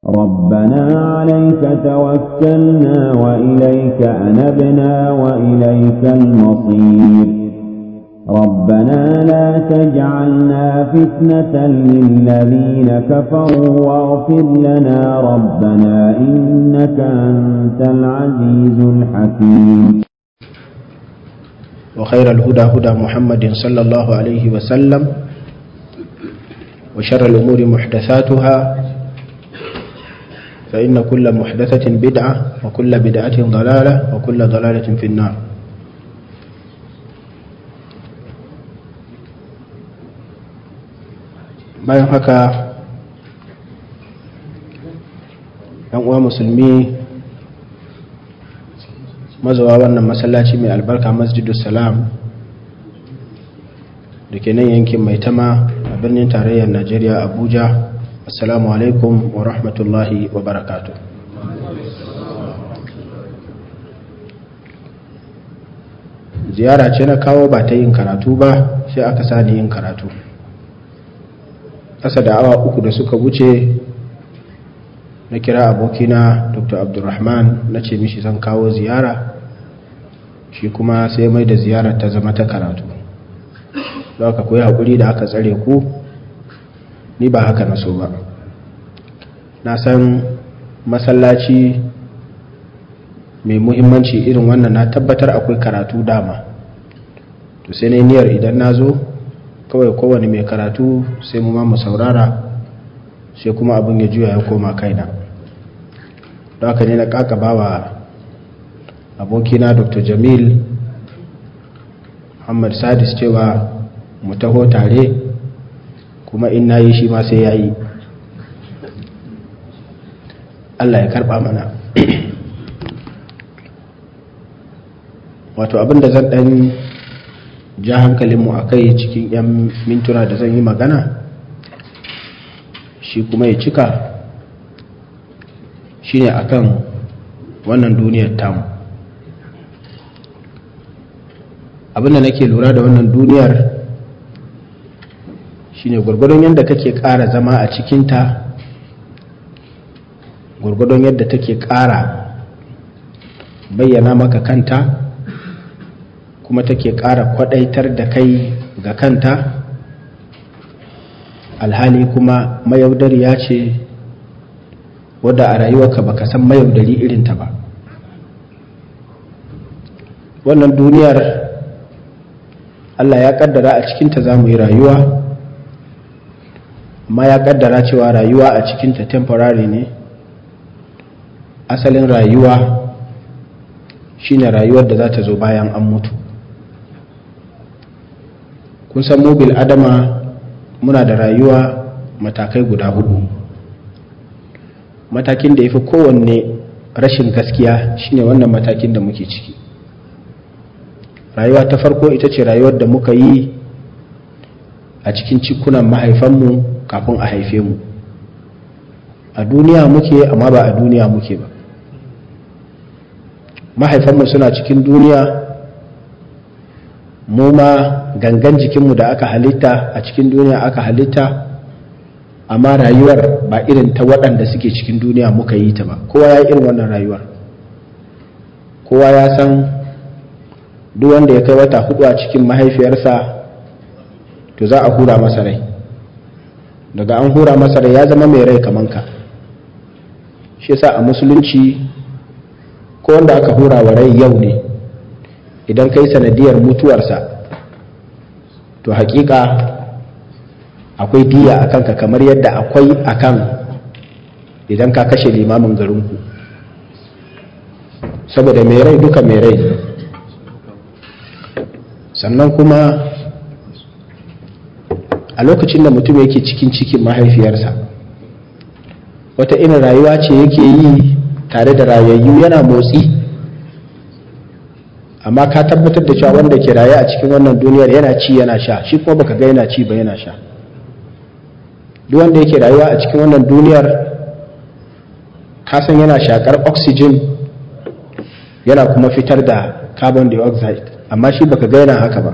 ربنا عليك توكلنا وإليك أنبنا وإليك المصير ربنا لا تجعلنا فتنة للذين كفروا واغفر لنا ربنا إنك أنت العزيز الحكيم وخير الهدى هدى محمد صلى الله عليه وسلم وشر الأمور محدثاتها فإن كل محدثة بدعة وكل بدعة ضلالة وكل ضلالة في النار bayan haka yan uwa musulmi mazawa wannan masallaci mai albarka masjidus salam da ke nan yankin mai tama a birnin tarayyar najeriya abuja assalamu alaikum wa rahmatullahi wa barakatu ziyara ce na kawo ba ta yin karatu ba sai aka sani yin karatu ƙasa da awa uku da suka wuce na kira abokina dr abdulrahman na ce mishi zan kawo ziyara shi kuma sai mai da ziyarar ta zama ta karatu da aka koyi haƙuri da aka tsare ku ni ba haka na so ba na san masallaci mai muhimmanci irin wannan na tabbatar akwai karatu dama to sai na niyyar idan na zo kawai kowane mai karatu sai mu ma mu saurara sai kuma abin ya juya ya koma kaina don haka ne na kakaba wa abokina dr jamil muhammad sadis cewa mu taho tare kuma in na yi shi ma sai ya yi allah ya karba mana wato abinda zan dan ja hankalinmu a kai cikin 'yan mintuna da zan yi magana shi kuma ya cika shi ne akan wannan duniyar tamu abinda nake lura da wannan duniyar shine gwargwadon yadda kake ƙara zama a cikinta gwargwadon yadda take ƙara bayyana maka kanta kuma take ƙara kwadaitar da kai ga kanta alhali kuma mayaudariya ce wadda a rayuwarka baka san mayaudari irinta ba wannan duniyar Allah ya kaddara a cikinta za mu yi rayuwa amma ya kaddara cewa rayuwa a cikinta temporary ne asalin rayuwa shine rayuwar da za ta zo bayan an mutu kun san mobil adama muna da rayuwa matakai guda hudu matakin da ya fi kowanne rashin gaskiya shine wannan matakin da muke ciki rayuwa ta farko ita ce rayuwar da muka yi a cikin cikunan mahaifanmu kafin a haife mu a duniya muke amma ba a duniya muke ba mahaifanmu suna cikin duniya mu ma gangan jikinmu da aka halitta a cikin duniya aka halitta amma rayuwar ba irin ta waɗanda suke cikin duniya muka yi ta ba kowa ya irin wannan rayuwar kowa ya san duk wanda ya kai wata hudu a cikin mahaifiyarsa to za a hura masa rai daga an hura masa rai ya zama mai rai kaman ka shi yasa a musulunci ko wanda aka hura wa rai yau ne idan kai sanadiyar mutuwarsa to hakika akwai diya a kanka kamar yadda akwai akan idan ka kashe limamin garinku saboda mai rai duka mai rai sannan kuma a lokacin da mutum yake cikin cikin mahaifiyarsa wata irin rayuwa ce yake yi tare da rayayyu yana motsi amma ka tabbatar da cewa wanda ke raye a cikin wannan duniyar yana ci yana sha shi kuma baka ga yana ci ba yana sha duk wanda yake rayuwa a cikin wannan duniyar ka san yana shakar oxygen yana kuma fitar da carbon dioxide amma shi baka ga yana haka ba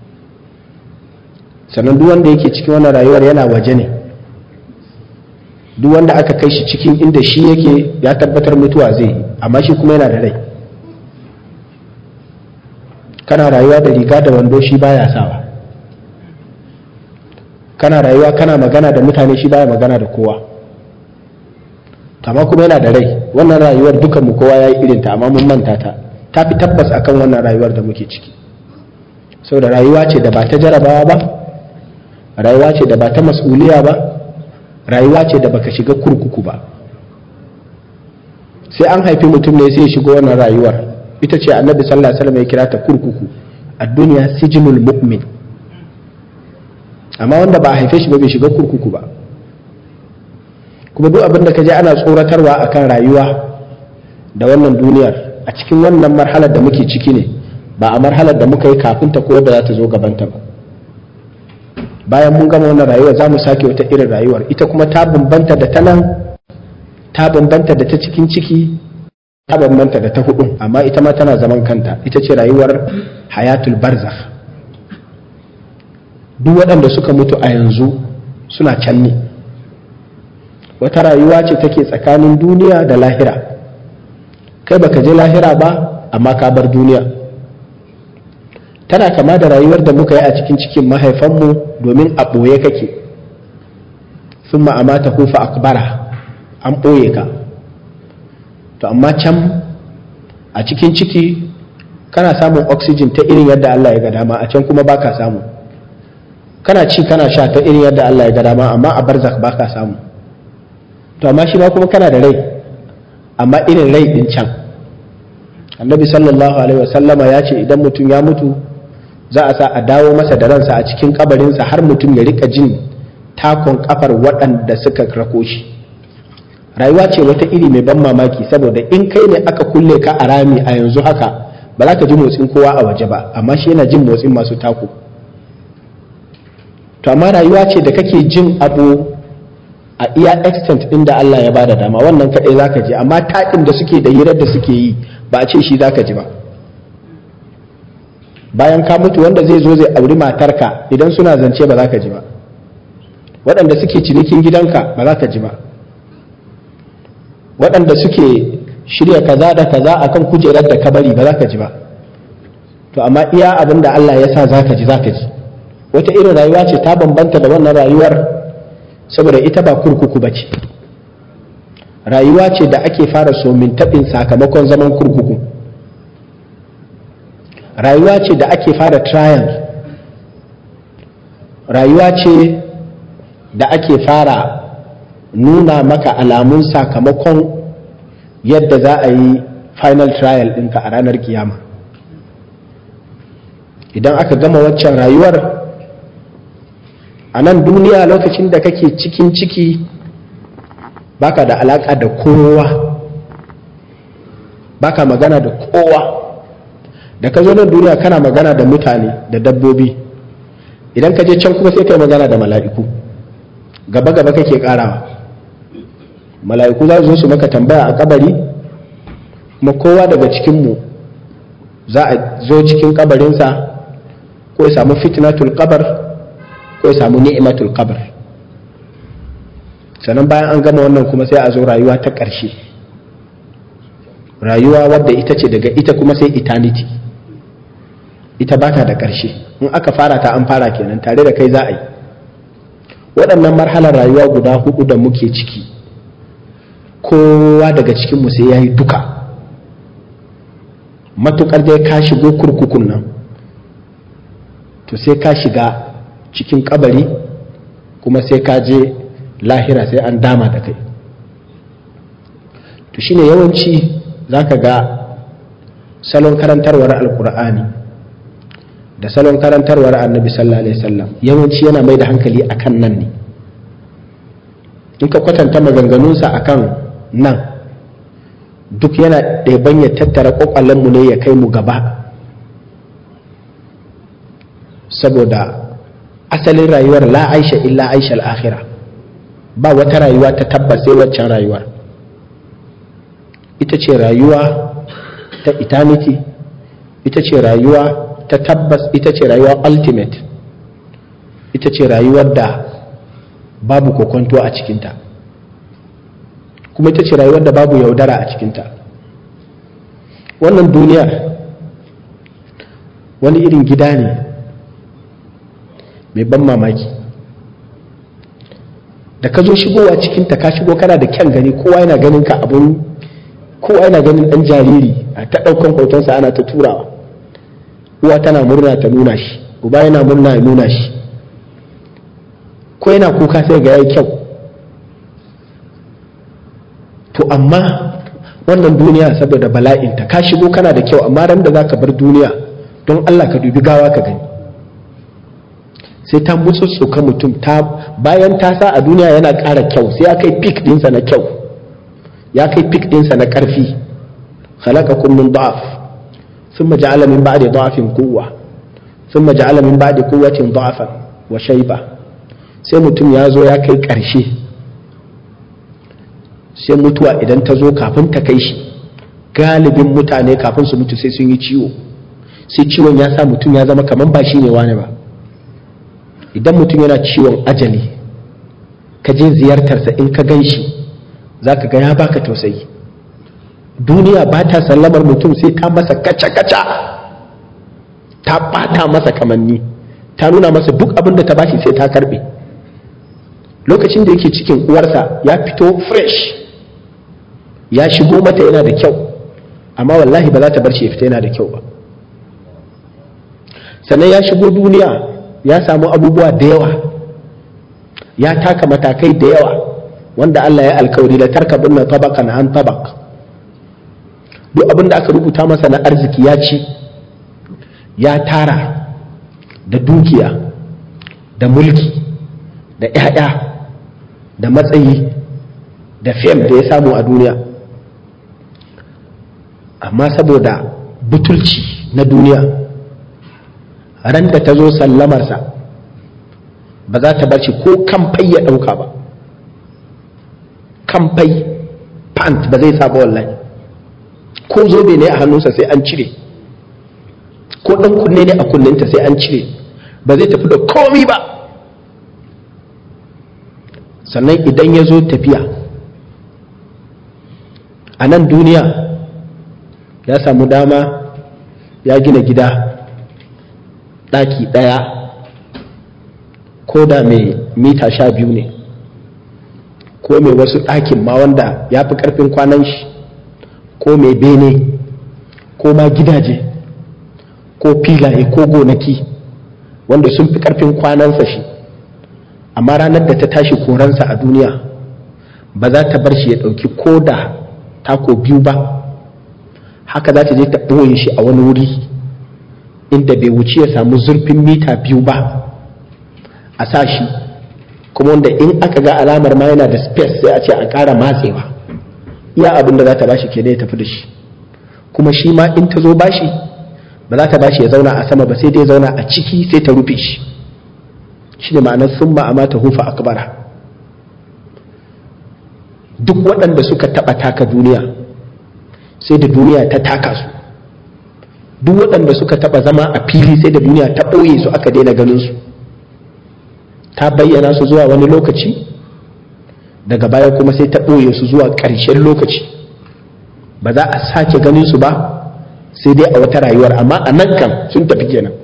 sannan duk wanda yake cikin wannan rayuwar yana waje ne duk wanda aka kai shi cikin inda shi yake ya tabbatar mutuwa zai yi amma shi kuma yana da rai kana rayuwa da riga da wando shi baya sawa kana rayuwa kana magana da mutane shi baya magana da kowa amma kuma yana da rai wannan rayuwar dukanmu kowa ya yi irinta amma mun manta ta ta fi tabbas akan wannan rayuwar da muke ciki saboda rayuwa ce da ba ta jarabawa ba rayuwa ce da ba ta mas'uliya ba rayuwa ce da baka shiga kurkuku ba sai an haifi mutum ne sai ya shigo wannan rayuwar ita ce annabi sallallahu alaihi wasallam ya kira ta kurkuku a duniya sijinul mu'min amma wanda ba a haife shi ba bai shiga kurkuku ba kuma duk abin da ka je ana tsoratarwa akan rayuwa da wannan duniyar a cikin wannan marhalar da muke ciki ne ba a marhalar da muka yi kafin ta ko da za ta zo gabanta ba bayan mun gama wannan rayuwar za mu sake wata irin rayuwar ita kuma ta bambanta da ta nan ta bambanta da ta cikin ciki ta bambanta da ta hudu amma ita ma tana zaman kanta ita ce rayuwar hayatul barzakh duk waɗanda suka mutu a yanzu suna can ne wata rayuwa ce take tsakanin duniya da lahira kai baka je lahira ba amma ka bar duniya tana kama da rayuwar da muka yi a cikin cikin mahaifanmu domin a ɓoye kake sun ma'amata hufa akbara an ɓoye ka to amma can a cikin ciki kana samun oxygen ta irin yadda Allah ya ga dama a can kuma baka samu kana ci kana sha ta irin yadda Allah ya ga dama amma a barzak baka samu to amma shi ma kuma kana da rai amma irin rai din can annabi sallallahu alaihi wasallama ya ce idan mutum ya mutu za a sa a dawo masa da ransa a cikin kabarinsa har mutum ya rika jin takon kafar waɗanda suka rako shi rayuwa ce wata iri mai ban mamaki saboda in kai ne aka kulle ka a rami a yanzu haka ba za ka ji motsin kowa a waje ba amma shi yana jin motsin masu tako to amma rayuwa ce da kake jin abu a iya extent ɗin da Allah ya bada dama wannan kaɗai za ka ji amma taɗin da suke da hirar da suke yi ba a ce shi za ka ji ba bayan ka mutu wanda zai zo zai auri matarka idan suna zance ba za ka ji ba waɗanda suke cinikin gidanka ba za ka ji ba waɗanda suke shirya kaza da kaza akan kujerar da ka bari ba za ka ji ba to amma iya abin da Allah ya sa za ka ji za ka ji wata irin rayuwa ce ta bambanta da wannan rayuwar saboda ita ba kurkuku ba ce rayuwa ce da ake fara somin taɓin sakamakon zaman kurkuku rayuwa ce da ake fara trial rayuwa ce da ake fara nuna maka alamun sakamakon yadda za a yi final trial ɗinka a ranar kiyama idan aka gama waccan rayuwar a nan duniya lokacin da kake cikin ciki baka da alaka da kowa baka magana da kowa da ka zo nan duniya kana magana da mutane da dabbobi idan ka je can kuma sai ka yi magana da mala'iku gaba-gaba kake karawa mala'iku za su zo su maka tambaya a kabari kuma kowa daga cikinmu za a zo cikin kabarinsa ko ya samu fitnatul kabar ko ya samu ni'imatul kabar sannan bayan an gama wannan kuma sai a zo rayuwa ta ƙarshe rayuwa wadda ita ce daga ita kuma sai eternity ita ba ta da ƙarshe in aka fara ta an fara kenan tare da kai za a yi waɗannan marhalar rayuwa guda hudu da muke ciki kowa daga cikinmu sai ya yi duka matuƙar dai ka shigo kurkukun nan to sai ka shiga cikin kabari kuma sai ka je lahira sai an dama da kai to shine yawanci za ka ga salon karantarwar alkur'ani da salon karantarwar annabi sallallahu alaihi wasallam yawanci yana mai da hankali akan nan ne in ka kwatanta maganganunsa akan nan duk yana ɗaiban ya tattara ƙwaƙwalenmu ne ya kai mu gaba saboda asalin rayuwar la aisha illa aisha al'akhira ba wata rayuwa ta tabbas sai waccan rayuwar ita ce rayuwa ta eternity ita ce rayuwa ta tabbas ita ce rayuwa ultimate ita ce rayuwar da babu kokonto a cikinta kuma ita ce rayuwar da babu yaudara a cikinta wannan duniyar wani irin gida ne mai ban mamaki da ka zo shigowa cikinta ka shigo kana da kyan gani kowa yana ganin ka abun kowa yana ganin dan jariri a ta ɗaukan hotonsa ana ta turawa uwa tana murna ta nuna shi uba yana murna ya nuna shi ko yana kuka sai ga yayi kyau to amma wannan duniya saboda bala'inta ka shigo kana da kyau amma ran da za ka bar duniya don Allah ka dubi gawa ka gani sai ta mutsutsuka mutum ta bayan ta sa a duniya yana ƙara kyau sai ya kai pik ɗinsa na kyau ya kai pik ɗinsa na ƙarfi khalaqakum min da'af thumma ja'ala min ba'di da'afin quwwa thumma ja'ala min ba'di quwwatin da'afan wa shayba sai mutum ya zo ya kai ƙarshe sai mutuwa idan ta zo kafin ta kai shi galibin mutane kafin su mutu sai sun yi ciwo sai ciwon ya sa mutum ya zama kamar ba shi ne wani ba idan mutum yana ciwon ajali ka je ziyartarsa in ka gan shi za ka ga ya baka tausayi duniya ba ta sallamar mutum sai ta masa kaca-kaca ta bata masa kamanni ta nuna masa duk abin da ta bashi sai ta karbe lokacin da yake cikin uwarsa ya fito fresh ya shigo mata yana da kyau amma wallahi ba za ta bar shi ya fita yana da kyau ba sannan ya shigo duniya ya samu abubuwa da yawa ya taka matakai da yawa wanda Allah ya alkawari da tarkabin na tabakan an tabak duk abin da aka rubuta masa na arziki ya ci ya tara da dukiya da mulki da 'ya'ya da matsayi da fem da ya samu a duniya amma saboda butulci na duniya ran da ta zo sallamarsa ba za ta barci ko kamfai ya ɗauka ba kamfai pant ba zai saba wallahi ko zobe ne a hannunsa sai an cire ko ɗan kunne ne a kunninta sai an cire ba zai tafi da komi ba sannan idan ya zo tafiya a nan duniya ya samu dama ya gina gida ɗaki ɗaya ko da mai mita sha biyu ne ko mai wasu ɗakin ma wanda ya fi ƙarfin kwanan shi ko mai bene ko ma gidaje ko filaye ko gonaki wanda sun fi ƙarfin kwanansa shi amma ranar da ta tashi koransa a duniya ba za ta bar shi ya ɗauki ko da tako biyu ba haka za ta je ta ɓoye shi a wani wuri inda bai wuce ya samu zurfin mita biyu ba a sa shi kuma wanda in aka ga alamar ma yana da space sai a ce a ƙara matsewa iya abin da za ta bashi kenan ya tafi da shi kuma shi ma in ta zo bashi ba za ta bashi ya zauna a sama ba sai dai zauna a ciki sai ta rufe shi shi ne ma'anar sun ma'amata hufa akbara duk waɗanda suka taɓa taka duniya sai da duniya ta taka su duk waɗanda suka taɓa zama a fili sai da duniya ta ɓoye su aka daina ganin su ta bayyana su zuwa wani lokaci daga baya kuma sai ta ɓoye su zuwa ƙarshen lokaci ba za a sake ganin su ba sai dai a wata rayuwar amma a nan kan sun tafi kenan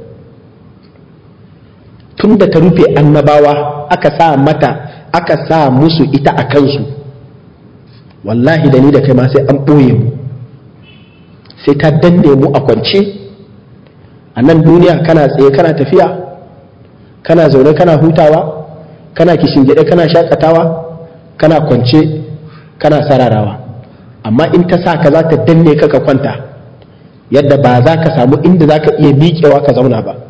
tun da ta rufe annabawa aka sa mata aka sa musu ita a kansu wallahi da ni da kai ma sai an ɓoye mu sai ta danne mu a kwance a nan duniya kana tsaye kana tafiya kana zaune kana hutawa kana kishingide kana shakatawa kana kwance kana sararawa amma in ta sa ka za ta danne ka ka kwanta yadda ba za ka samu inda za ka iya miƙewa ka zauna ba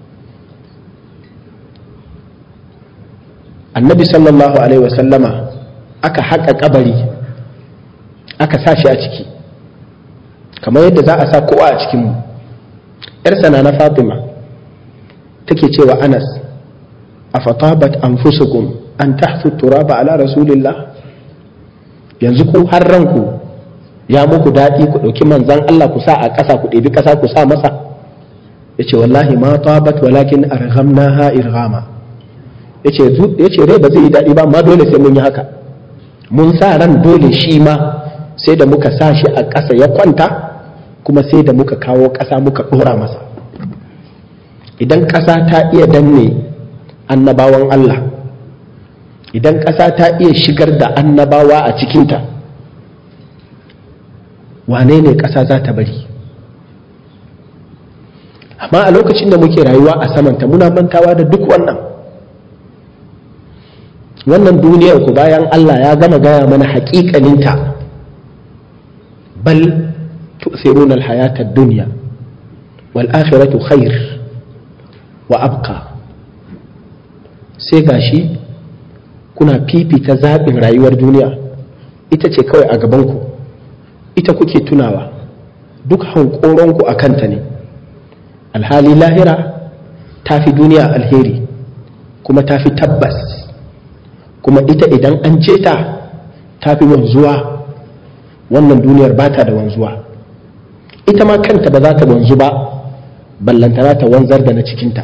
annabi sallallahu alaihi wasallama aka haƙa kabari aka sa shi a ciki kamar yadda za a sa kowa a cikinmu ‘yarsa na na fatima take cewa anas a fatabat anfusukum an tahfu turaba ala rasulillah yanzu ku har ranku ya muku daɗi ku ɗauki manzan Allah ku sa a ƙasa ku ɗebi ƙasa ku sa masa ya ce wallahi ma tabat walakin arhamna ha irhama ya ce rai ba zai yi daɗi ba amma dole sai mun yi haka mun sa ran dole shi ma sai da muka sa shi a ƙasa ya kwanta kuma sai da muka kawo ƙasa muka ɗora masa idan ƙasa ta iya danne annabawan Allah idan ƙasa ta iya shigar da annabawa a cikinta wane ne ƙasa za ta bari amma a lokacin da muke rayuwa a samanta muna mantawa da duk wannan wannan duniyar ku bayan Allah ya gama gaya mana haƙiƙaninta bal tu'thiruna al-hayata ad-dunya wal akhiratu khair wa abqa sai gashi kuna fifita zaɓin rayuwar duniya ita ce kawai a gabanku ita kuke tunawa duk hankoronku a kanta ne alhali lahira ta fi duniya alheri kuma ta fi tabbas kuma ita idan an ce ta ta fi wanzuwa wannan duniyar ba ta da wanzuwa ita ma kanta ba za ta wanzu ba ballantana ta wanzar da na cikinta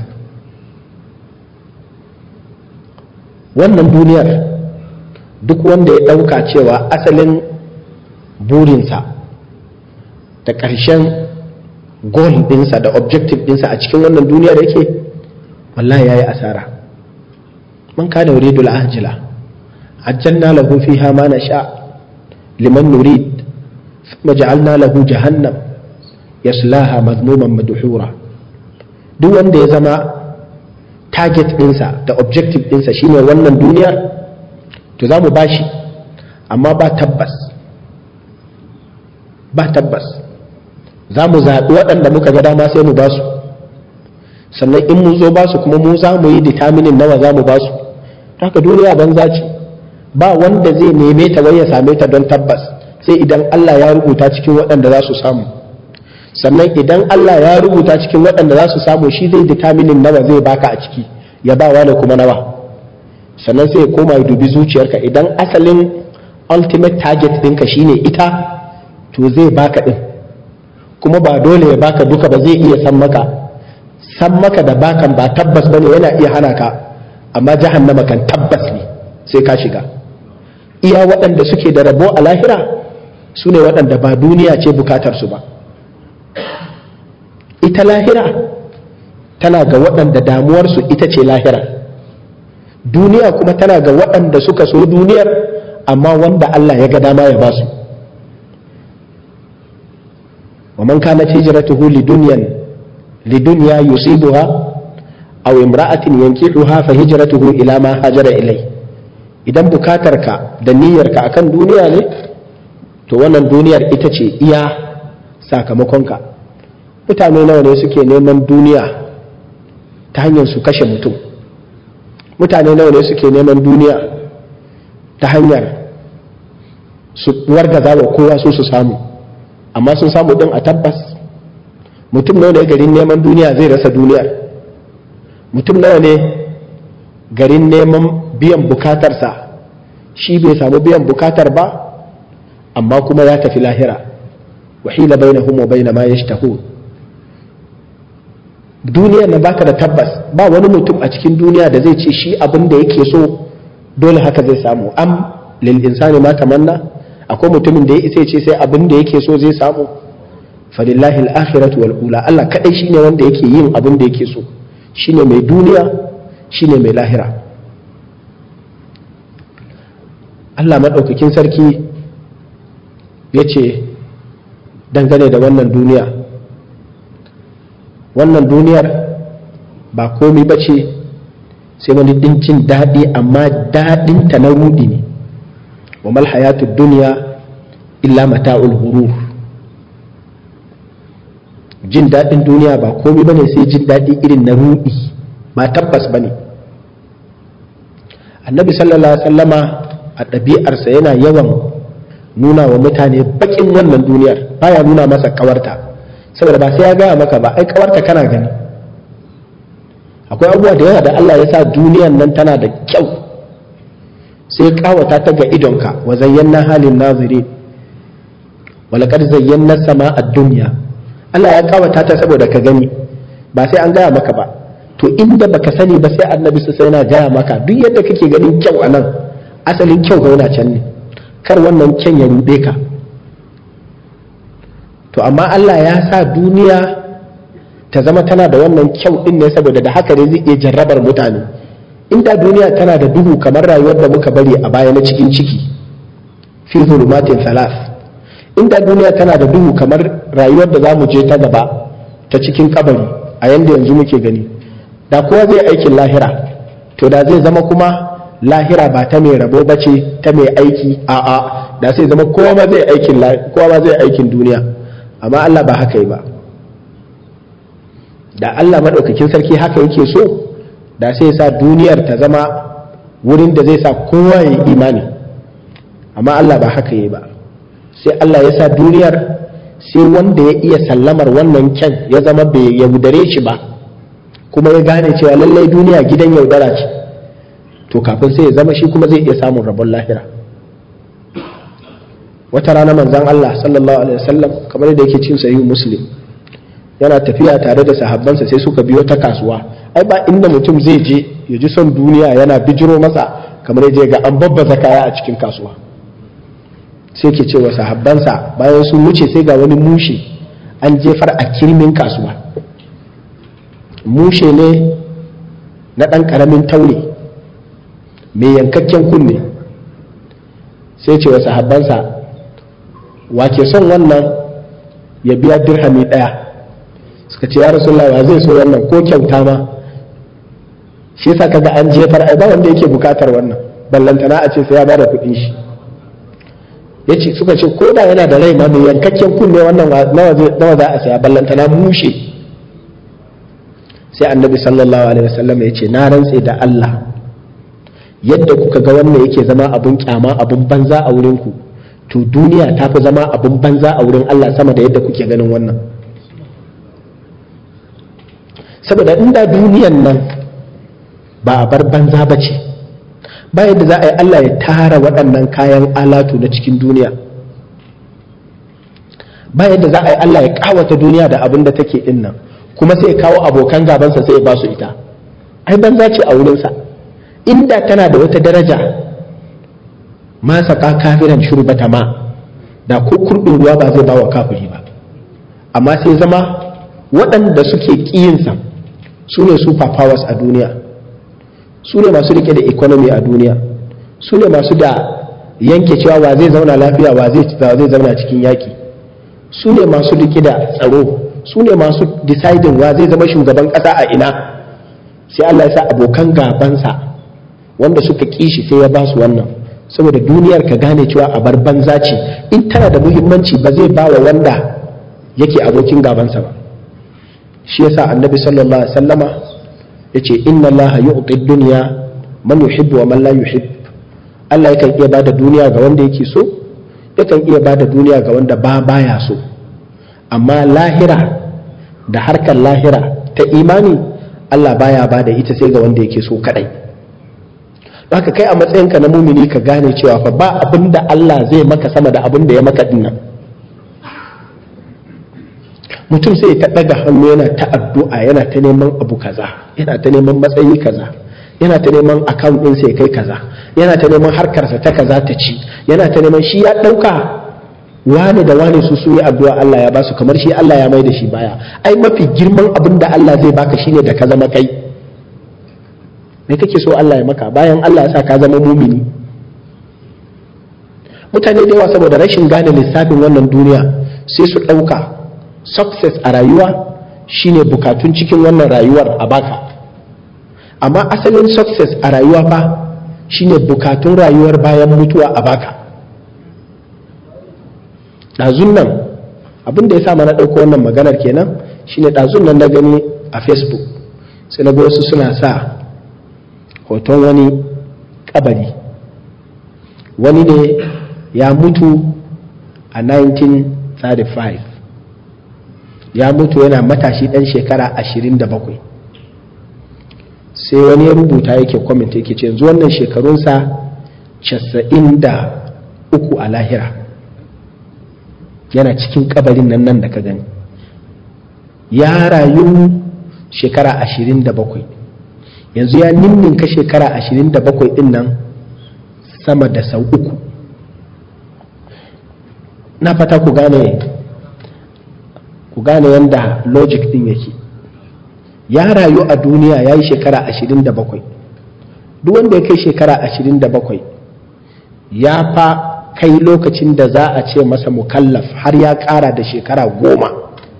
wannan duniyar duk wanda ya ɗauka cewa asalin burinsa da ƙarshen goal ɗinsa da objective ɗinsa a cikin wannan duniyar yake wallahi ya yi asara man kana yuridu al-ajila ajjalna lahu fiha ma nasha liman nurid thumma ja'alna lahu jahannam yaslaha madmuman madhura duk wanda ya zama target ɗinsa da objective ɗinsa shine wannan duniyar to za mu bashi amma ba tabbas ba tabbas za mu zaɓi waɗanda muka ga dama sai mu ba su sannan in mun zo ba su kuma mu za mu yi determinin nawa za mu ba su haka duniya banza ce ba wanda zai neme ta wai ya same ta don tabbas sai idan Allah ya rubuta cikin waɗanda za su samu sannan idan Allah ya rubuta cikin waɗanda za su samu shi zai determinin nawa zai baka a ciki ya ba wani kuma nawa sannan sai ya koma ya dubi zuciyarka idan asalin ultimate target ɗinka shine ita to zai baka ɗin kuma ba dole ya baka duka ba zai iya san maka san maka da bakan ba tabbas bane yana iya hana ka amma jahannama kan tabbas ne sai ka shiga iya waɗanda suke da rabo a lahira su ne waɗanda ba duniya ce bukatarsu ba ita lahira tana ga waɗanda damuwarsu ita ce lahira duniya kuma tana ga waɗanda suka so duniyar amma wanda Allah ya ga dama ya ba su ومن كانت هجرته لدنيا لدنيا يصيبها أو امرأة ينكحها فهجرته إلى ما هاجر إليه idan bukatarka da niyyarka akan duniya ne to wannan duniyar ita ce iya sakamakonka mutane nawa ne suke neman duniya ta hanyar su kashe mutum mutane nawa ne suke neman duniya ta hanyar su wargaza wa kowa su su samu amma sun samu din a tabbas mutum nawa ne garin neman duniya zai rasa duniyar mutum nawa ne garin neman biyan bukatarsa shi bai samu biyan bukatar ba amma kuma ya tafi lahira wahila bainahum wa baina ma yashtahu duniyar na baka da tabbas ba wani mutum a cikin duniya da zai ce shi abin da yake so dole haka zai samu am lil insani ma tamanna akwai mutumin da ya isa ce sai abin da yake so zai samu falillahi al-akhiratu wal ula Allah kadai shine wanda yake yin abin da yake so shine mai duniya shine mai lahira Allah madaukakin sarki ya ce dangane da wannan duniya wannan duniyar ba komi ba ce sai wani dincin daɗi amma daɗinta na rudi ne wa mal hayatud dunya illa mata'ul ghurur jin daɗin duniya ba komai bane sai jin daɗi irin na rudi ba tabbas bane annabi sallallahu alaihi wasallama a ɗabi'arsa yana yawan nuna wa mutane bakin wannan duniyar baya nuna masa kawarta saboda ba sai ya gaya maka ba ai kawarta kana gani akwai abubuwa da yawa da Allah ya sa duniyar nan tana da kyau sai kawata ta ga idonka wa zayyana halin naziri walakar zayyana sama a duniya Allah ya kawata ta saboda ka gani ba sai an gaya maka ba to inda baka sani ba sai annabi su sai yana gaya maka duk yadda kake ganin kyau a nan asalin kyau ga yana can ne kar wannan kyan ya ruɗe ka to amma Allah ya sa duniya ta zama tana da wannan kyau din ne saboda da haka ne zai iya jarrabar mutane inda duniya tana da duhu kamar rayuwar da muka bari a baya na cikin ciki fi zulumatin salas inda duniya tana da duhu kamar rayuwar da za mu je ta gaba ta cikin kabari a yanda yanzu muke gani da kowa zai aikin lahira to da zai zama kuma lahira ba ta mai rabo ba ce ta mai aiki a'a da sai zama kowa ma zai aikin kowa ma zai aikin duniya amma Allah ba haka yi ba da Allah madaukakin sarki haka yake so da sai sa duniyar ta zama wurin da zai sa kowa ya yi imani amma Allah ba haka yi ba sai Allah ya sa duniyar sai wanda ya iya sallamar wannan kyan ya zama bai yaudare shi ba kuma ya gane cewa lallai duniya gidan yaudara ce to kafin sai ya zama shi kuma zai iya samun rabon lahira wata rana manzan Allah sallallahu alaihi wasallam kamar da yake cin sahihu muslim yana tafiya tare da sahabbansa sai suka biyo ta kasuwa ai ba inda mutum zai je ya ji son duniya yana bijiro masa kamar ya je ga an babbaza kaya a cikin kasuwa sai ke cewa sahabbansa bayan sun wuce sai ga wani mushe an jefar a kirmin kasuwa mushe ne na ɗan ƙaramin taure mai yankakken kunne sai ce wa sahabbansa wa ke son wannan ya biya dirhami ɗaya suka ce ya rasulullah wa zai so wannan ko kyauta ma shi yasa kaga an jefar ai ba wanda yake bukatar wannan ballantana a ce sai ya bada kuɗin shi yace suka ce ko da yana da rai ma mai yankakken kunne wannan nawa za a saya ballantana mushe sai annabi sallallahu alaihi wasallam ya ce na rantse da Allah yadda kuka ga wannan yake zama abun kyama abun banza a wurin ku to duniya ta fi zama abun banza a wurin Allah sama da yadda kuke ganin wannan saboda inda duniyan nan ba a bar banza ba ce ba yadda za a yi Allah ya tara waɗannan kayan alatu na cikin duniya ba yadda za a yi Allah ya ƙawata duniya da abin da take ɗin nan kuma sai ya kawo abokan gabansa sai ya ba su ita ai banza ce a wurinsa inda tana da wata daraja ma saka kafiran shurbata ma da ko kurɗin ruwa ba zai ba wa kafiri ba amma sai zama waɗanda suke ƙiyinsa su ne super powers a duniya su ne masu rike da economy a duniya su ne masu da yanke cewa wa zai zauna lafiya wa zai zauna cikin yaƙi su ne masu rike da tsaro su ne masu deciding wa zai zama shugaban ƙasa a ina sai Allah ya sa abokan gabansa wanda suka kishi sai ya ba su wannan saboda duniyar ka gane cewa a bar banza ce in tana da muhimmanci ba zai ba wa wanda yake abokin gabansa ba shi yasa annabi sallallahu alaihi wasallama yace inna Allah yu'ti dunya man yuhibbu wa man la yuhibb Allah yakan iya bada duniya ga wanda yake so yakan iya bada duniya ga wanda ba baya so amma lahira da harkar lahira ta imani Allah baya bada ita sai ga wanda yake so kadai haka kai a matsayinka na mumini ka gane cewa fa ba abin da Allah zai maka sama da abin da ya maka dinnan mutum sai ta ɗaga hannu yana ta addu'a yana ta neman abu kaza yana ta neman matsayi kaza yana ta neman account ɗin sai kai kaza yana ta neman harkarsa ta kaza ta ci yana ta neman shi ya ɗauka wane da wane su su yi addu'a Allah ya basu kamar shi Allah ya mai da shi baya ai mafi girman abin da Allah zai baka shine da ka zama kai me kake so Allah ya maka bayan Allah ya sa ka zama mumini mutane da yawa saboda rashin gane lissafin wannan duniya sai su ɗauka success a rayuwa shine bukatun cikin wannan rayuwar a baka amma asalin success a rayuwa fa shine bukatun rayuwar bayan mutuwa a baka ɗazun nan abin da ya sa mana ɗauko wannan maganar kenan shine ɗazun nan na gani a facebook sai na ga wasu suna sa hoton wani kabari wani ne ya mutu a 1935 ya mutu yana matashi ɗan shekara 27 sai wani ya rubuta yake kwamita yake ce yanzu wannan shekarunsa 93 a lahira yana cikin kabarin nan nan da ka gani ya rayu shekara 27 yanzu ya ninninka shekara 27 din nan sama da sau uku na fata ku gane ku gane yadda logic din yake ya rayu a duniya ya yi shekara ashirin da bakwai duk wanda ya kai shekara ashirin da bakwai ya fa kai lokacin da za a ce masa mukallaf har ya ƙara da shekara goma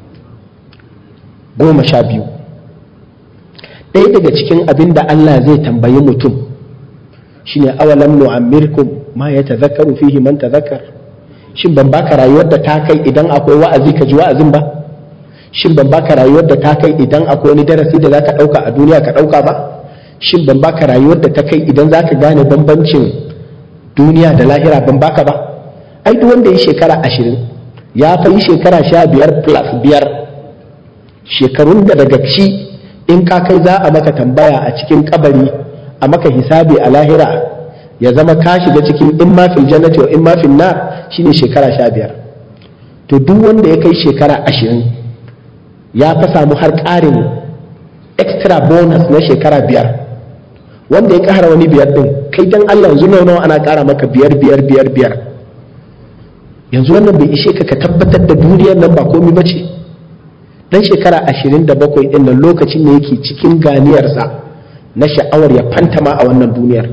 goma sha biyu ɗaya daga cikin abin da Allah zai tambayi mutum shine awalam nu'ammirkum ma ya tazakkaru fihi man tazakkar shin ban baka rayuwar da ta kai idan akwai wa'azi ka ji wa'azin ba shin ban baka rayuwar da ta kai idan akwai wani darasi da zaka ɗauka a duniya ka ɗauka ba shin ban baka rayuwar da ta kai idan zaka gane bambancin duniya da lahira ban baka ba ai duk wanda ya shekara ashirin ya fa yi shekara sha biyar plus biyar shekarun da daga ci in ka kai za a maka tambaya a cikin kabari a maka hisabi a lahira ya zama ka shiga cikin in ma fil jannati wa in ma fil nar shine shekara sha biyar to duk wanda ya kai shekara ashirin ya fa samu har ƙarin extra bonus na shekara biyar wanda ya ƙara wani biyar ɗin kai dan Allah yanzu nawa ana ƙara maka biyar biyar biyar biyar yanzu wannan bai ishe ka ka tabbatar da duniyar nan ba komai ba ce dan shekara ashirin da bakwai ɗin nan lokacin ne yake cikin ganiyarsa na sha'awar ya fantama a wannan duniyar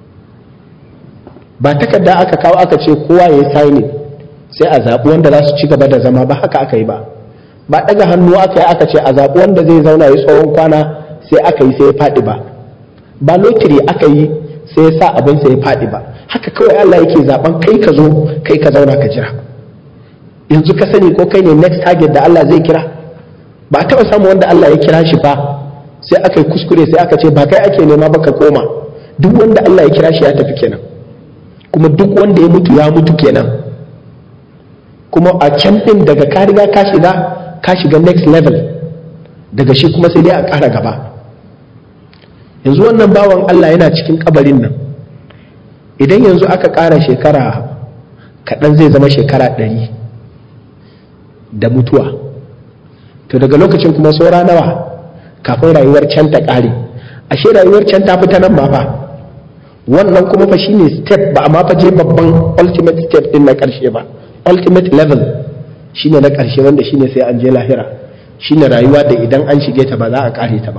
ba takarda aka kawo aka ce kowa ya yi signing sai a zaɓi wanda za su ci gaba da zama ba haka aka yi ba ba ɗaga hannu aka yi aka ce a zaɓi wanda zai zauna ya tsohon kwana sai aka yi sai ya faɗi ba ba lotiri aka yi sai ya sa abin sai ya faɗi ba haka kawai Allah yake zaɓen kai ka zo kai ka zauna ka jira yanzu ka sani ko kai ne next target da Allah zai kira ba a taɓa samun wanda Allah ya kira shi ba sai aka yi kuskure sai aka ce ba kai ake nema ba ka koma duk wanda Allah ya kira shi ya tafi kenan kuma duk wanda ya mutu ya mutu kenan kuma a can ɗin daga ka riga ka shiga ka shiga next level daga shi kuma sai dai a ƙara gaba yanzu wannan bawan Allah yana cikin kabarin nan idan yanzu aka ƙara shekara kaɗan zai zama shekara ɗari da mutuwa to daga lokacin kuma saura nawa kafin rayuwar can ta ƙare ashe rayuwar can ta fita nan ba fa wannan kuma fa shine step ba amma fa je babban ultimate step din na ƙarshe ba ultimate level shine na ƙarshe wanda shine sai an je lahira shine rayuwa da idan an shige ta ba za a ƙare ta ba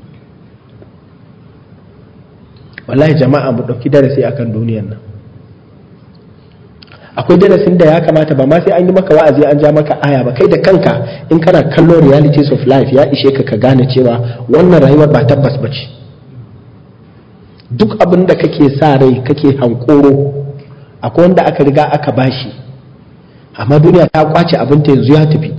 wallahi jama'a mu ɗauki darasi akan duniyar nan akwai darasin da ya kamata ba ma sai an yi maka wa'azi an ja maka aya ba kai da kanka in kana kallo realities of life ya ishe ka ka gane cewa wannan rayuwar ba tabbas ba ce duk abin da kake sa rai kake hankoro akwai wanda aka riga aka bashi amma duniya ta kwace abinta yanzu ya tafi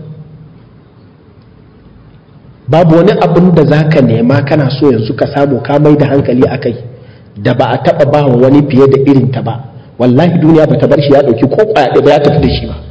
babu wani abin da za ka nema kana so yanzu ka samu ka mai da hankali a kai da ba a taɓa ba wa wani fiye da irin ta ba wallahi duniya ba ta bar shi ya ɗauki ko ƙwaya ba ya tafi da shi ba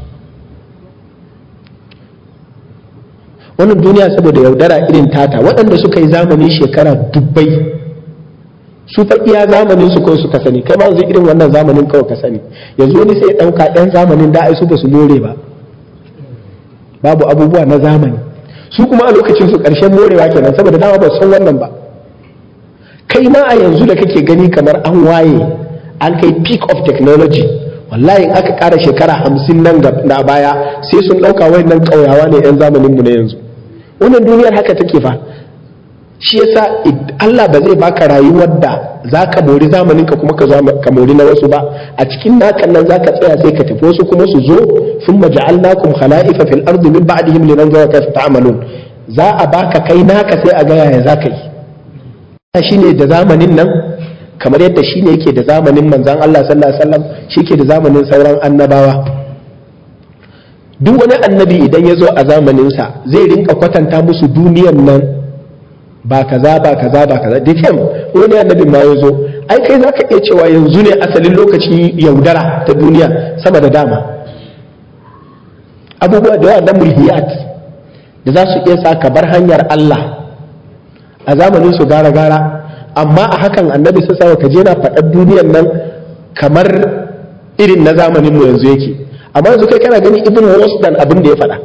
wannan duniya saboda yaudara irin tata waɗanda suka yi zamani shekara dubbai su fa iya zamanin su kawai suka sani kai ma yanzu irin wannan zamanin kawai ka sani yanzu wani sai ɗauka ɗan zamanin da ai su ba su more ba babu abubuwa na zamani su kuma a lokacin su ƙarshen morewa kenan saboda dama ba san wannan ba kai ma a yanzu da kake gani kamar an waye an kai peak of technology wallahi in aka ƙara shekara hamsin nan na baya sai sun ɗauka wayannan ƙauyawa ne 'yan zamanin mu na yanzu wannan duniyar haka take fa shi yasa Allah ba zai baka rayuwar da za ka mori zamanin ka kuma ka mori na wasu ba a cikin nakan nan za ka tsaya sai ka tafi wasu kuma su zo sun maja'alnakum khala'ifa fil ardi min ba'dihim linanzura kayfa ta'malun za a baka kai naka sai a ga yaya za ka yi shine da zamanin nan kamar yadda shine yake da zamanin manzon Allah sallallahu alaihi wasallam shi ke da zamanin sauran annabawa duk wani annabi idan ya zo a zamaninsa zai rinka kwatanta musu duniyar nan ba kaza ba kaza ba kaza da fim wani annabin ma ya zo ai kai za ka iya cewa yanzu ne asalin lokacin yaudara ta duniya sama da dama abubuwa da yawa na mulhiyat da za su iya sa ka bar hanyar Allah a zamanin su gara gara amma a hakan annabi sai sa ka je na faɗar duniyar nan kamar irin na zamanin mu yanzu yake amma yanzu kai kana gani ibn dan abin da ya faɗa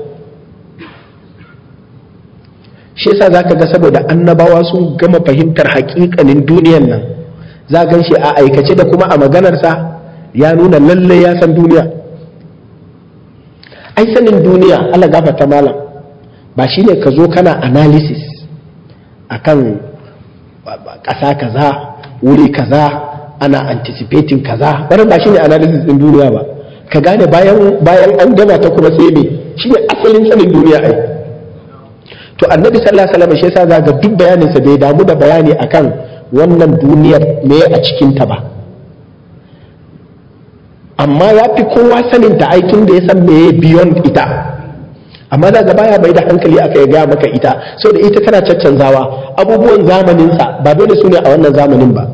shi yasa zaka ga saboda annabawa sun gama fahimtar haƙiƙanin duniyan nan za gan shi a aikace da kuma a maganarsa ya nuna lalle ya san duniya ai sanin duniya Allah gafarta malam ba shine ka zo kana analysis akan ƙasa kaza wuri kaza ana anticipating kaza wannan ba shine analysis din duniya ba ka gane bayan bayan an gama ta kuma sai me shine asalin sanin duniya ai to annabi sallallahu alaihi wasallam shi yasa za ga duk bayanin sa bai damu da bayani akan wannan duniyar me a cikin ta ba amma ya fi kowa sanin ta aikin da ya san me beyond ita amma za ga baya bai da hankali aka ya gaya maka ita da ita tana caccanzawa abubuwan zamaninsa ba dole su ne a wannan zamanin ba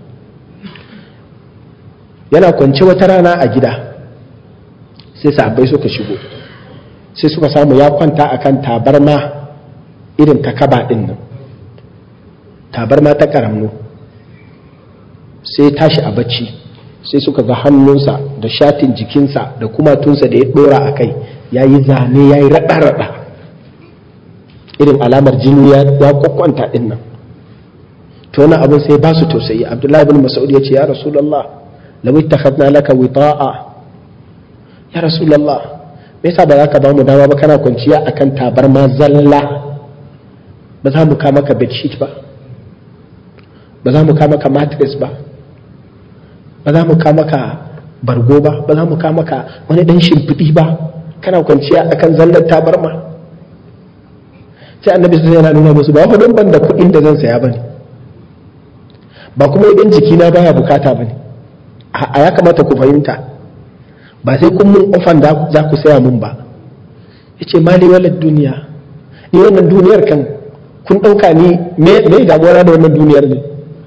yana kwance wata rana a gida sai sahabbai suka shigo sai suka samu ya kwanta akan tabarma irin ta kaba din nan tabarma ta karamno sai tashi a bacci sai suka ga hannunsa da shatin jikinsa da kumatunsa da ya dora a kai ya yi zane ya yi raɗa-raɗa irin alamar jini ya kwakwanta ɗin nan to wani abin sai ba su tausayi abdullahi bin masaud ya ce ya rasulallah lawai ta hadna laka wita'a ya rasulallah me yasa ba za ka ba mu dama ba kana kwanciya akan tabarma zalla ba za mu kama ka bedsheet ba ba za mu kama ka mattress ba ba za mu kama ka bargo ba ba za mu kama ka wani dan shimfiɗi ba kana kwanciya akan zallar tabarma sai annabi sai yana nuna musu ba don ban da kuɗin da zan saya bane ba kuma idan jikina baya bukata bane a ya kamata ku fahimta ba sai kun mun ofan za ku saya mun ba yace mali walad duniya ni wannan duniyar kan kun ɗauka ni me damuwa da wannan duniyar ne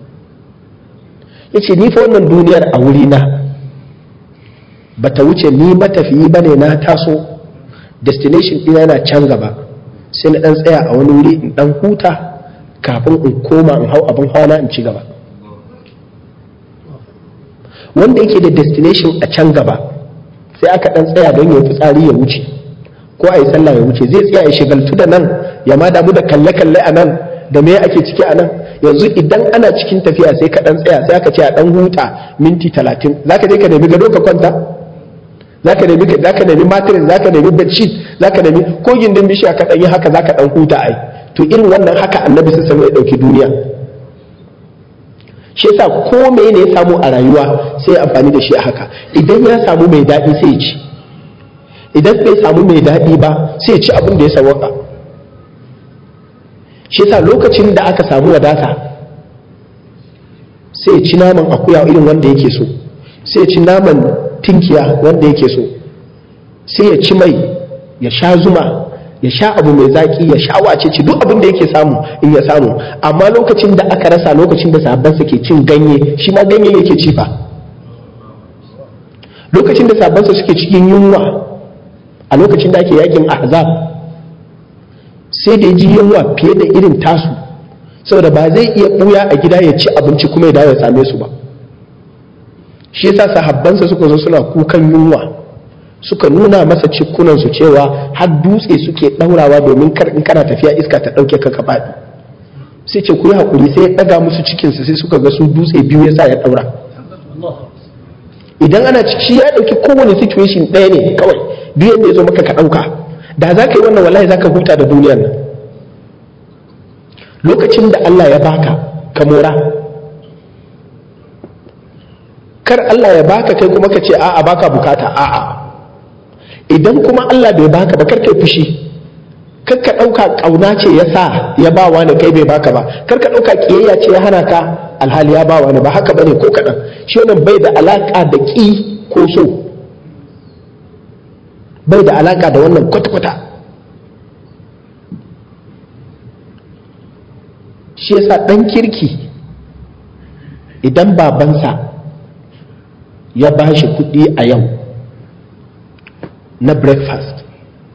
yace ni fa wannan duniyar a wurina ba ta wuce ni matafiyi ba ne na taso destination ɗina yana can gaba sai na ɗan tsaya a wani wuri in ɗan huta kafin in koma in hau abin hawa in ci gaba wanda yake da destination a can gaba sai aka ɗan tsaya don ya fitsari ya wuce ko a yi sallah ya wuce zai tsaya ya shigaltu da nan ya ma damu da kalle-kalle a nan da me ake ciki a nan yanzu idan ana cikin tafiya sai ka ɗan tsaya sai aka ce a ɗan huta minti talatin za ka je ka nemi gado ka kwanta za ka nemi za ka nemi mattress za ka nemi bedsheet za ka nemi ko gindin bishiya ka ɗanyi haka za ka ɗan huta ai to irin wannan haka annabi sun samu ya ɗauki duniya shi yasa ko me ne ya samu a rayuwa sai amfani da shi a haka idan ya samu mai daɗi sai ya ci idan bai samu mai daɗi ba sai ya ci abin da ya sawaka shi yasa lokacin da aka samu wadata sai ya ci naman akuya irin wanda yake so sai ya ci naman tinkiya wanda yake so sai ya ci mai ya sha zuma ya sha abu mai zaki ya sha wace ci duk abin da yake samu in ya samu amma lokacin da aka rasa lokacin da sabon ke cin ganye shi ma ganye yake ci fa lokacin da sabon suke cikin yunwa a lokacin da ake yakin ahzab sai da ji yunwa fiye da irin tasu saboda ba zai iya buya a gida ya ci abinci kuma ya dawo ya same su ba shi yasa sahabbansa suka zo suna kukan yunwa suka nuna masa cikunansu cewa har dutse suke ɗaurawa domin kar in kana tafiya iska ta ɗauke ka ka faɗi sai ce ku yi haƙuri sai ya ɗaga musu cikinsu sai suka ga su dutse biyu ya sa ya ɗaura idan ana ciki ya ɗauki kowane situation ɗaya ne kawai duk yadda ya zo maka ka ɗauka da za ka yi wannan wallahi za ka huta da duniyar nan lokacin da Allah ya baka ka mora kar Allah ya baka kai kuma ka ce a'a baka bukata a'a idan kuma Allah bai baka ba karka fushi kar ka ɗauka ƙauna ce ya sa ya ba wani kai bai baka ba kar ka ɗauka ƙiyayya ce ya hana ka alhali ya ba wani ba haka bane ko kaɗan shi wannan bai da alaƙa da ƙi ko so bai da alaƙa da wannan kwata-kwata shi yasa ɗan kirki idan babansa ya ba shi kuɗi a yau na breakfast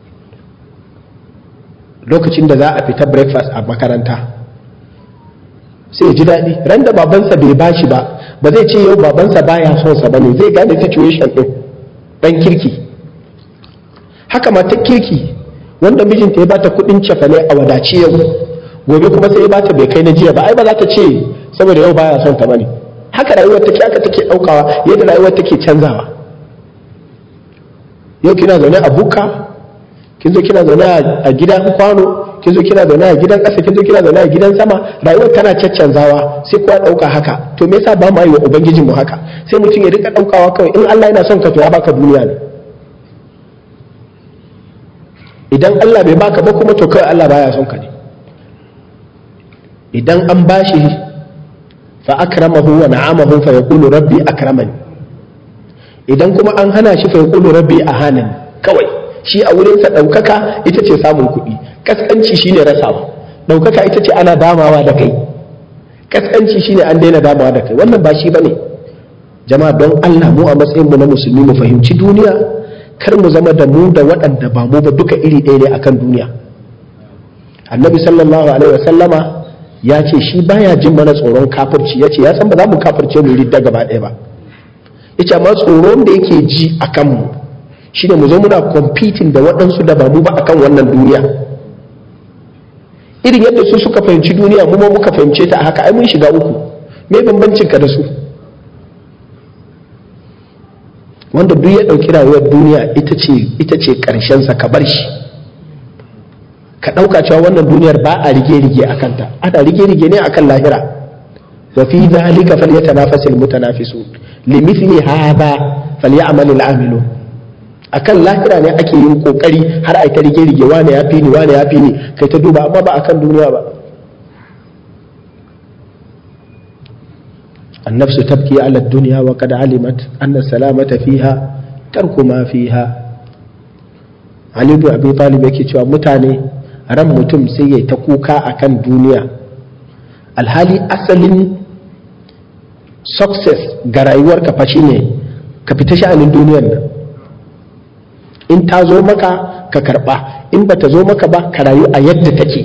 lokacin da za a fita breakfast a makaranta sai ji daɗi ran da babansa bai bashi ba ba zai ce yau babansa baya son sa bane zai gane situation ɗin ɗan kirki haka mata kirki wanda mijinta ya bata kuɗin cefane a wadaci yau gobe kuma sai ya bata bai kai na jiya ba ai ba za ta ce saboda yau baya son ta bane haka rayuwar take haka take ɗaukawa yadda rayuwar take canzawa yau kina zaune a buka kin zo kina zaune a gidan kwano kin zo kina zaune a gidan ƙasa kin zo kina zaune a gidan sama rayuwar tana caccanzawa sai kuwa ɗauka haka to me yasa ba mu yi wa ubangijin mu haka sai mutum ya rika ɗaukawa kawai in Allah yana son ka to ya baka duniya ne idan Allah bai baka ba kuma to kawai Allah baya son ka ne idan an bashi fa akramahu wa na'amahu fa yaqulu rabbi akramani idan kuma an hana shi fa yaqulu rabbi ahanani kawai shi a wurinsa ɗaukaka ita ce samun kuɗi kaskanci shine rasawa ɗaukaka ita ce ana damawa da kai kaskanci shine an daina damawa da kai wannan ba shi bane jama'a don Allah mu a matsayin mu na musulmi mu fahimci duniya kar mu zama da mu da waɗanda ba mu ba duka iri ɗaya ne akan duniya annabi sallallahu alaihi wasallama ya ce shi baya jin mana tsoron kafirci ya ce ya san ba za mu kafirce mu ridda gaba ɗaya ba yace amma tsoron da yake ji a kanmu shine mu zo muna competing da waɗansu da ba mu ba akan wannan duniya irin yadda su suka fahimci duniya mu ma muka fahimce ta a haka ai mun shiga uku me bambancin ka da su wanda duk ya ɗauki rayuwar duniya ita ce ita ce ƙarshen sa ka bar shi ka ɗauka cewa wannan duniyar ba a rige-rige a kanta ana rige-rige ne akan lahira wa fi dhalika falyatanafasul mutanafisun limithli hadha falyamal al'amilun akan lahira ne ake yin kokari har ai ta rige-rige wane ya fi ni wane ya fi ni kai ta duba amma ba akan duniya ba النفس تبكي على الدنيا وقد علمت أن السلامة فيها ترك ما فيها علي بن أبي طالب yake cewa mutane ran mutum sai ya ta kuka akan duniya alhali asalin success ga rayuwarka fa shine ka fita sha'anin duniyar nan in ta zo maka ka karba in ba ta zo maka ba ka rayu a yadda take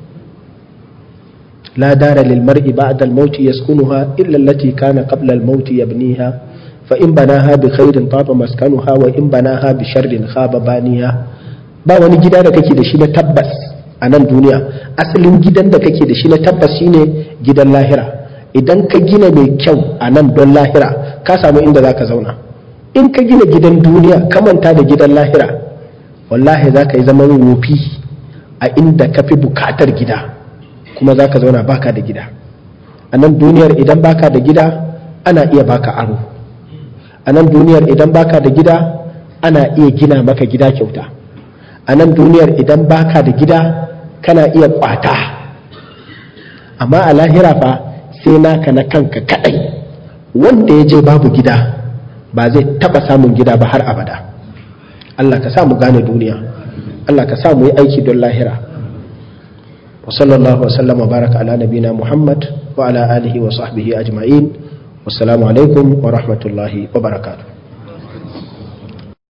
la dara lil mar'i ba'da al maut yaskunuha illa allati kana qabla al maut yabniha fa in banaha bi khairin taba maskanuha wa in banaha bi sharrin khaba baniha ba wani gida da kake da shi na tabbas a nan duniya asalin gidan da kake da shi na tabbas shine gidan lahira idan ka gina mai kyau a nan don lahira ka samu inda za ka zauna in ka gina gidan duniya ka manta da gidan lahira wallahi za ka yi zaman wofi a inda ka fi bukatar gida kuma za ka zauna baka da gida a nan duniyar idan baka da gida ana iya baka aro a nan duniyar idan baka da gida ana iya gina maka gida kyauta a nan duniyar idan baka da gida kana iya kwata amma a lahira fa sai naka na kanka kadai wanda ya je babu gida ba zai taba samun gida ba har abada Allah ka sa mu gane duniya Allah ka sa mu yi aiki don lahira wa sallallahu wa sallam wa baraka ala nabina Muhammad wa ala alihi wa sahbihi ajma'in wassalamu alaikum wa rahmatullahi wa barakatuh